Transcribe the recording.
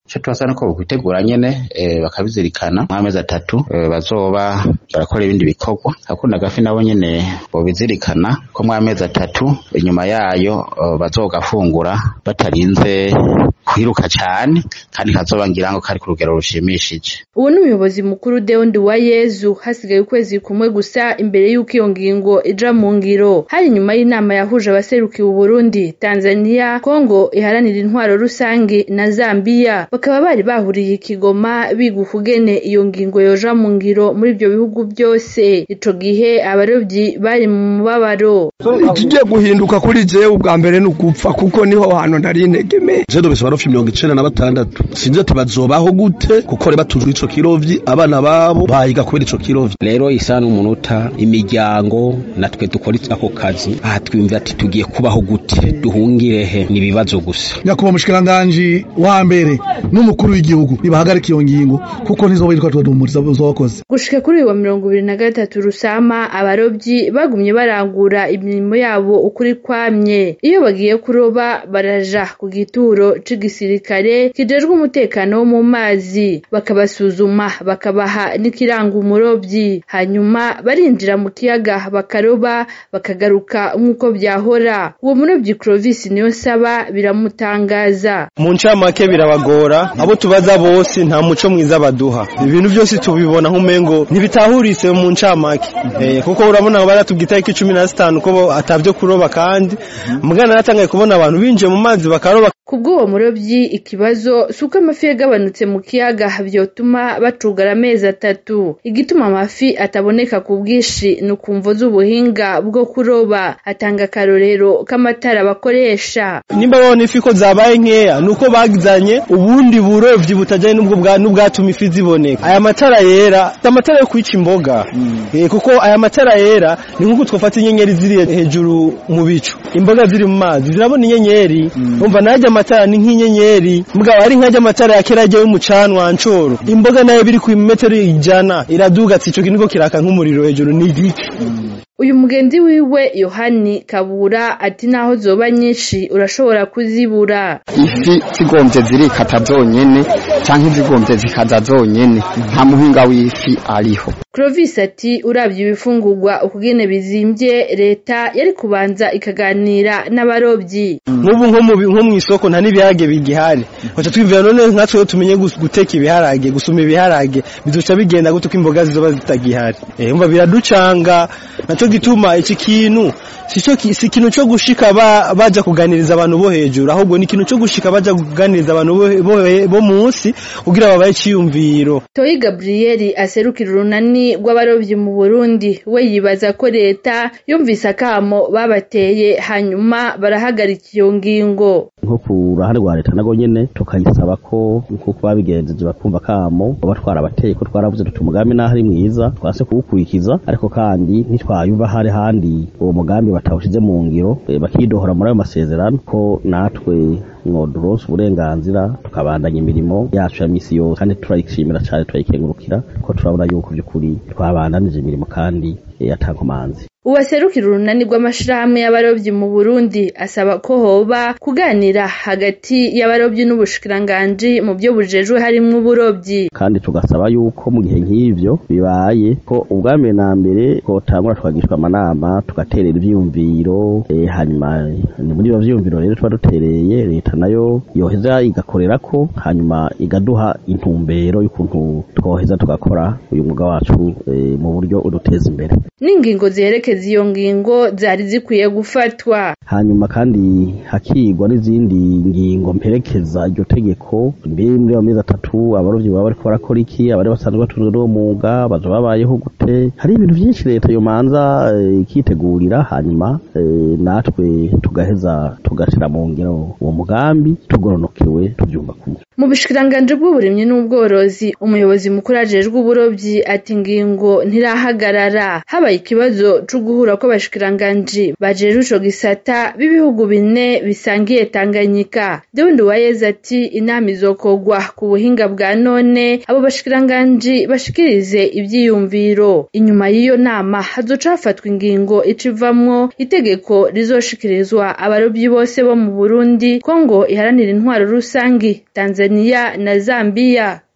ico tubasaba nuko bokwitegura nyene eh, bakabizirikana mw'amezi atatu eh, bazoba barakora ibindi bikorwa akunda gafi nabo nyene bobizirikana ko mw'amezi atatu inyuma yayo eh, bazogafungura batarinze kwiruka cane kandi kazoba ngira ngo kari ku rugero rushimishije uwo ni umuyobozi mukuru Deo Nduwayezu hasigaye ukwezi kumwe gusa imbere y'uko iyo ngingo ija mu ngiro hari nyuma y'inama yahuje abaserukiye Uburundi Tanzania Kongo iharanira intwaro rusange na Zambia bakaba bari bahuriye i Kigoma biga ukugene iyo ngingo yoja mu ngiro muri ibyo bihugu byose ico gihe abarovyi bari mu mubabaro ikigiye guhinduka kuri jewe ubwa mbere ni ugupfa kuko niho hantu ntari integemeye jewe ndobese barofi mirongo icenda na batandatu sinzi ati bazobaho gute kuko bari batujwe ico kirovyi abana babo bahiga kubera ico kirovyi rero isa n'umunota imiryango natwe dukora ako kazi aha twiyumvira ati tugiye kubaho gute duhungire he ni ibibazo gusa nyakubahwa mushikiranganji wa mbere n'umukuru w'igihugu nibahagarika iyo ngingo kuko ntizoba yitwa twadumuriza zokoze gushika kuri uyu wa mirongo ibiri na gatatu rusama abarovyi bagumye barangura imirimo yabo ukuri kwamye iyo bagiye kuroba baraja ku gituro c'igisirikare kijejwe umutekano wo mu mazi bakabasuzuma bakabaha n'ikiranga umurovyi hanyuma barinjira mu kiyaga bakaroba bakagaruka nk'uko byahora uwo murovyi Clovis niyo nsaba biramutangaza mu ncamake birabagora abo tubaza bose nta muco mwiza baduha ibintu byose tubibona nk'umengo ntibitahuritse mu ncamake eh, kuko urabona baratubwira itariki cumi na zitanu ko atavyo kuroba kandi mugana natangaye kubona abantu binjiye mu mazi bakaroba kubw'uwo murovyi ikibazo si uko amafi yagabanutse mu kiyaga vyotuma bacugara amezi atatu igituma amafi ataboneka ku bwinshi ni ukumvo z'ubuhinga bwo kuroba atanga akarorero k'amatara bakoresha nimba babona ifi ko zabaye nkeya nuko bagizanye ubundi burovyi butajanye n'ubwo bwa n'ubwatuma ifi ziboneka aya matara yera si amatara yo kwica imboga eh, kuko aya matara yera ni nk'uko twafata inyenyeri ziri hejuru mu bicu imboga ziri mu mazi zirabona inyenyeri umva najya amatara ni nk'inyenyeri mugabo ari nkajya amatara ya kera ajya y'umucanwa ncoro imboga nayo biri ku metero ijana iraduga ati ico kintu kiraka nk'umuriro hejuru ni igiki uyu mugenzi wiwe yohani kabura ati naho zoba nyinshi urashobora kuzibura ifi zigombye zirikata zonyene canke zigombye zikaza zonyene nta muhinga w'ifi ariho Clovis ati uravye ibifungurwa ukugene bizimvye leta yari kubanza ikaganira n'abarovyi nk'ubu nko mu nko mu isoko nta n'ibiharage bigihari baca twivira none nkatwe tumenye guteka ibiharage gusuma ibiharage bizoca bigenda gute ko imboga zizoba zitagihari eh umva biraducanga naco gituma iki kintu sico si ikintu cyo gushika ba, baja kuganiriza abantu bo hejuru ahubwo ni ikintu cyo gushika baja kuganiriza abantu bo, bo, bo munsi kugira babaye ciyumviro Toyi Gabriel aserukira urunani rw'abarovyi mu Burundi we yibaza ko leta yumvise akamo babateye hanyuma barahagarika iyo ngingo nko ku ruhande rwa leta nago nyene tukayisaba ko nkuko babigenjeje bakumva kamo baba twarabateye ko twaravuze tuti umugambi naho ari mwiza twase kuwukurikiza ariko kandi ntitwayumva hari handi uwo mugambi batawushize mu ngiro e, bakidohora muri ayo masezerano ko natwe mwoduronse uburenganzira tukabandanya imirimo yacu ya misi yose kandi turayishimira cyane turayikengurukira ko turabona yuko by'ukuri twabandanije imirimo kandi yatankomanzi uwaserukira urunani rw'amashirahamwe y'abarovyi mu Burundi asaba ko hoba kuganira hagati y'abarovyi n'ubushikiranganji mu byo bujejwe harimwo uburovyi kandi tugasaba yuko mu gihe nk'ivyo bibaye ko ubwambere na mbere ko tangura tukagishwa amanama tugaterera ivyiyumviro e, hanyuma ni muri ivyo vyiyumviro rero tuba dutereye leta nayo yoheza igakorera ko hanyuma igaduha intumbero y'ukuntu twoheza tugakora uyu mwuga wacu e, mu buryo uduteza imbere n'ingingo ziherekeza iyo ngingo zari zikwiye gufatwa hanyuma kandi hakigwa n'izindi ngingo mperekeza iryo tegeko mbere muri ayo mezi atatu abarovyi baba bariko barakora iki abari basanzwe batunzwe n'uwo mwuga baza babayeho gute hari ibintu vyinshi leta yomanza ikitegurira hanyuma e, natwe tugaheza tugashira mu ngiro uwo mugambi tugoronokewe tuvyumva kumwe mu bushikiranganji bw'uburimyi n'ubworozi umuyobozi mukuru ajejwe uburovyi ati ingingo ntirahagarara habaye ikibazo co c'uguhura kw'abashikiranganji bajejwe ico gisata b'ibihugu bine bisangiye Tanganyika Dewundi Uwayeze ati inama izokorwa ku buhinga bwa none abo bashikiranganji bashikirize ivyiyumviro inyuma y'iyo nama hazoca hafatwa ingingo icivamwo itegeko rizoshikirizwa abarovyi bose bo mu Burundi Kongo iharanira intwaro rusangi Tanzania na Zambia